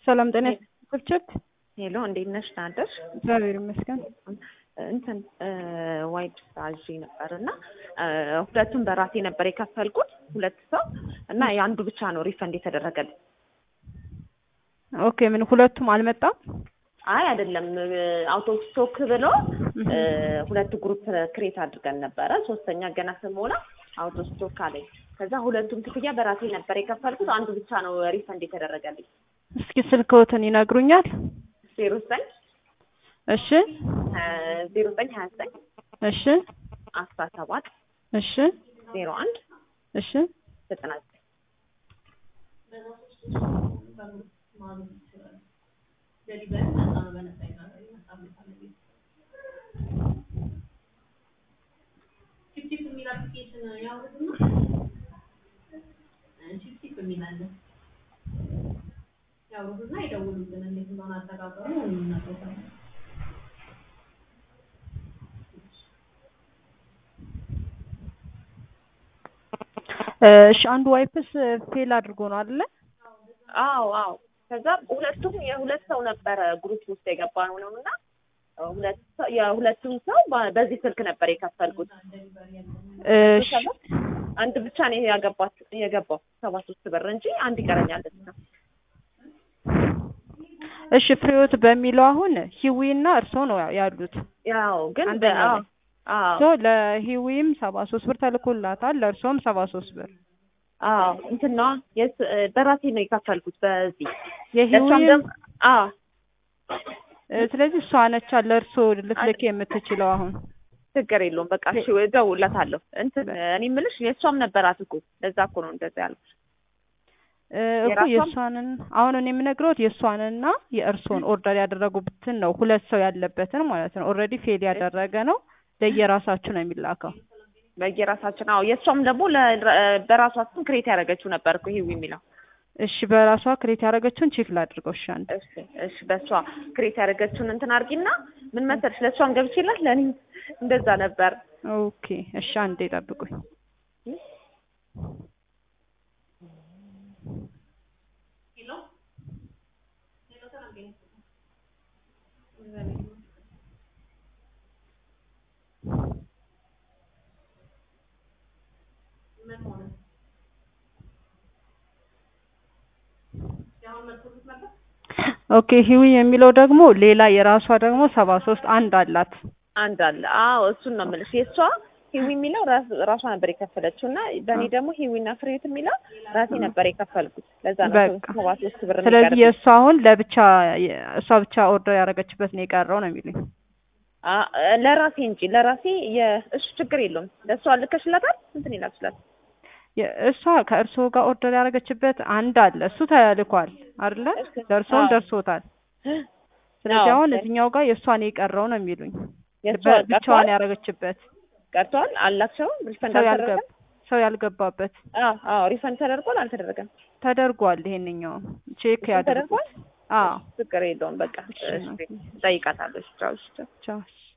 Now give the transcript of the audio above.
ሰላም ጤና ስርጭት ሄሎ እንዴት ነሽ? ናደርሽ? እግዚአብሔር ይመስገን። እንትን ዋይድ አዥ ነበር እና ሁለቱም በራሴ ነበር የከፈልኩት ሁለት ሰው እና የአንዱ ብቻ ነው ሪፈንድ የተደረገልኝ። ኦኬ ምን ሁለቱም አልመጣም? አይ አይደለም፣ አውቶ ስቶክ ብሎ ሁለት ግሩፕ ክሬት አድርገን ነበረ። ሶስተኛ ገና ስሞላ አውቶ ስቶክ አለኝ። ከዛ ሁለቱም ክፍያ በራሴ ነበር የከፈልኩት፣ አንዱ ብቻ ነው ሪፈንድ የተደረገልኝ። እስኪ ስልክዎትን ይነግሩኛል? ዜሮ ዘጠኝ እሺ ዜሮ ዘጠኝ ሀያ ዘጠኝ እሺ አስራ ሰባት እሺ ዜሮ አንድ እሺ ዘጠና ዘጠኝ ያውሩና ይደውሉልን እንዴት እንደሆነ አጠቃቀሙ እናውቀው። እሺ አንዱ ዋይፕስ ፌል አድርጎ ነው አይደለ? አዎ አዎ። ከዛ ሁለቱም የሁለት ሰው ነበረ ግሩፕ ውስጥ የገባ ነው ነው እና ሁለት ሰው የሁለቱም ሰው በዚህ ስልክ ነበር የከፈልኩት። እሺ አንድ ብቻ ነው ያገባት የገባው ሰባ ሶስት ብር እንጂ አንድ ይቀረኛል ነው። እሺ ፍሬዎት በሚለው አሁን ሂዊ እና እርሶ ነው ያሉት። ያው ግን አንደኛ በ- ላይ። አዎ ሶ ለሂዊም ሰባ ሶስት ብር ተልኮላታል ለእርሶም ሰባ ሶስት ብር አዎ እንትን ነዋ የስ- በራሴ ነው የከፈልኩት በዚህ ለእሷም የሂዊም ደግሞ አዎ እ፣ ስለዚህ እሷ ነቻ ለእርሶ ልትልክ የምትችለው አሁን ችግር የለውም በቃ እሺ እደውልላታለሁ እንትን እኔ የምልሽ የእሷም ነበራት እኮ ለዛ እኮ ነው እንደዛ ያልኩት እ፣ እኮ የራሷም? የእሷንን አሁን እኔ የምነግረውት የእሷንና የእርሶን ኦርደር ያደረጉበትን ነው ሁለት ሰው ያለበትን ማለት ነው ኦልሬዲ ፌል ያደረገ ነው ለየራሳችሁ ነው የሚላከው በየራሳችን አዎ የእሷም ደግሞ ለ- በራሷ ስም ክሬት ያደረገችው ነበር እኮ ይሄው የሚለው እሺ በራሷ ክሬት ያደረገችውን ቼክ ላድርገው እሺ አንዴ እሺ እሺ በእሷ ክሬት ያደረገችውን እንትን አድርጊና ምን መሰለሽ ለእሷም ገብቼላት ለእኔ እንደዛ ነበር ኦኬ እሺ አንዴ ጠብቁኝ ኦኬ ሂዊ የሚለው ደግሞ ሌላ የራሷ ደግሞ ሰባ ሶስት አንድ አላት አንድ አለ አዎ እሱን ነው የምልሽ የእሷ ሂዊ የሚለው ራስ- ራሷ ነበር የከፈለችው እና በእኔ ደግሞ ሂዊና ፍሬት የሚለው ራሴ ነበር የከፈልኩት ለዛ ነው በቃ። ሰባ ሶስት ብር ስለዚህ የሚቀርብኝ። የእሷ አሁን ለብቻ የ- እሷ ብቻ ኦርደር ያደረገችበት ነው የቀረው ነው የሚሉኝ አ- ለራሴ እንጂ ለራሴ የእሱ ችግር የለውም ለእሷ ልከሽላታል እንትን ይላችላል የ- እሷ ከእርስዎ ጋር ኦርደር ያደረገችበት አንድ አለ እሱ ተልኳል አይደለ እሺ። ደርሶም አዎ። ደርሶታል ስለዚህ አዎ። አሁን እዚኛው ጋር የእሷን የቀረው ነው የሚሉኝ የእሷ በ- ብቻዋን ቀርቷል ያደረገችበት ቀርቷል አላቸውም ሪፈንድ ሰው አልተደረገም ያልገባ ሰው ያልገባበት አዎ አዎ ሪፈንድ ተደርጓል አልተደረገም ተደርጓል ይሄንኛውም ቼክ እሱ ያድርጉት ተደርጓል አዎ ችግር የለውም በቃ እሺ፣ እሺ፣ እጠይቃታለሁ እሺ ቻው እሺ ቻው ቻው